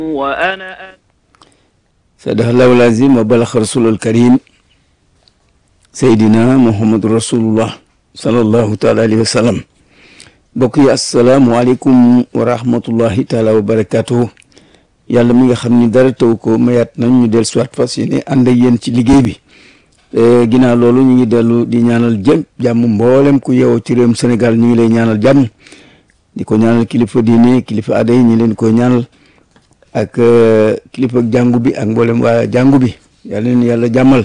وأنا sadaqallahu lazim wa balax rasulul karim seydina muhammadu rasulullah sallallahu taala alayhi wa sallam mbokk yi asalaamualeykum wa rahmatullahi taala wa barakatuhu yàlla mi nga xam ni dara taw ko mayaat nañ ñu del soit fas yéene ànd ak yéen ci liggéey bi ginnaaw loolu ñu ngi dellu di ñaanal jëm jàmm mboolem ku yeewoo ci réewum Sénégal ñu ngi lay ñaanal jàmm di ko ñaanal kilifa diine kilifa aada yi ñu leen koy ñaanal ak kilifa jàngu bi ak mboolem waa jàngu bi yàlla leen yàlla jàmmal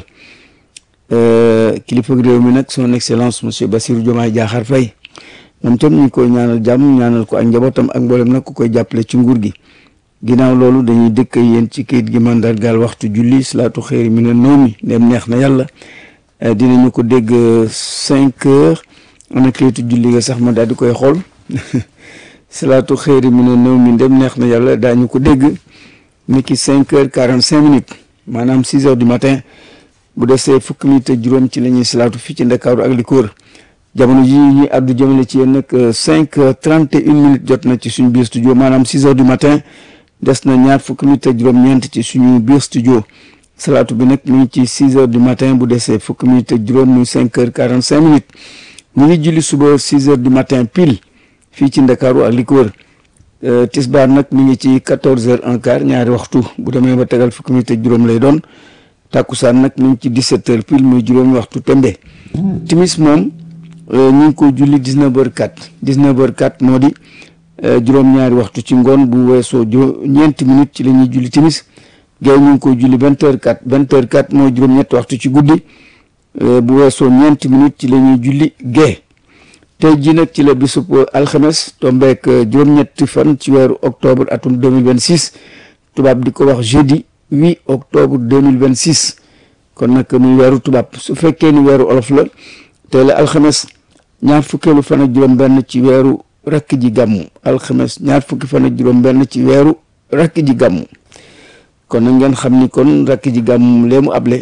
kilifa réew mi nag son excellence monsieur Bassirou Diomaye Diakhar Faye moom tam ñu ngi koy ñaanal jàmm ñaanal ko ak njabootam ak mboolem nag ku koy jàppale ci nguur gi ginnaaw loolu dañuy dëkk yéen ci kayit gi mandargaal waxtu julli salaatu xëyri mi ne noomi ndem neex na yàlla dinañu ko dégg cinq heures ana kayitu julli nga sax ma daal di koy xool salaatu xëyri mi ne néew mi ndem neex na yàlla daañu ko dégg ni ki cinq heures quarante cinq minutes maanaam six heures du matin bu desee fukki minutes ak juróom ci la ñuy salaatu fii ci ndakaaru ak li ko wër jamono ji ñuy addu jëmale ci yéen nag cinq heures trente et une minutes jot na ci suñu biir studio maanaam six heures du matin des na ñaar fukki minutes ak juróom-ñeent ci suñu biir studio salaatu bi nag mu ngi ci six heures du matin bu desee fukki minutes ak juróom muy cinq heures quarante cinq minutes ñu ngi julli suba six heures du matin pile fii ci ndakaaru ak li ko wër tisbaar nag mi ngi ci quatorze heures un quart ñaari waxtu bu demee ba tegal fukki minutes ak juróom lay doon tàkkusaan nag mi ngi ci dix-sept heures pile muy juróomi waxtu tembe timis moom ñu ngi ko julli dix-neuf heures quatre dix-neuf heures quatre moo di juróom-ñaari waxtu ci ngoon bu weesoo juróom ñeenti minutes ci la ñuy julli timis géew ñu ngi ko julli vingt heures quatre vingt heures quatre mooy juróom-ñetti waxtu ci guddi bu weesoo ñeenti minutes ci la ñuy julli gée tey jii nag ci la bisub alxames tombeek juróom-ñetti fan ci weeru octobre atum 2026 tubaab di ko wax jeudi 8 octobre 2026 kon nag muy weeru tubaab su fekkee ni weeru olof la tey la alxames ñaar fukkeelu fan ak juróom-benn ci weeru rakk ji gàmmu alxames ñaar fukki fan ak juróom-benn ci weeru rakk ji gàmmu kon nag ngeen xam ni kon rakk ji gàmmu lee mu able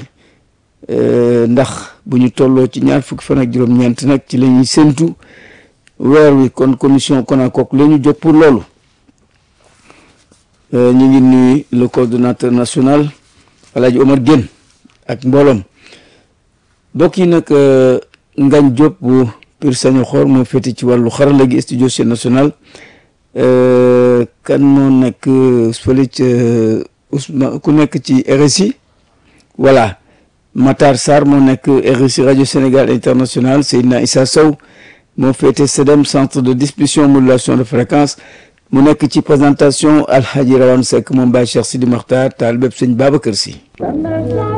ndax bu ñu tolloo ci ñaar fukki fan ak juróom-ñeent nag ci la ñuy séntu weer wi kon commission Konakook la ñu jóg pour loolu ñu ngi nuyu le coordonnateur national Alaaji Omar Guène ak mbooloom bokk yi nag Ngañ Diop bu Pire Sañoxor moo féete ci wàllu xarala gi studio Sen National kan moo nekk fële ca Ousmane ku nekk ci RSI voilà Matar Sarr moo nekk RSI rajo Sénégal international Seydina Issa Sow moo féete CEDEM centre de distribution modulation de fréquence mu nekk ci présentation Alhaji Rawane Seck moom Baye Cheikh Sidi Makhtar taal bépp sëñ Babacar Sy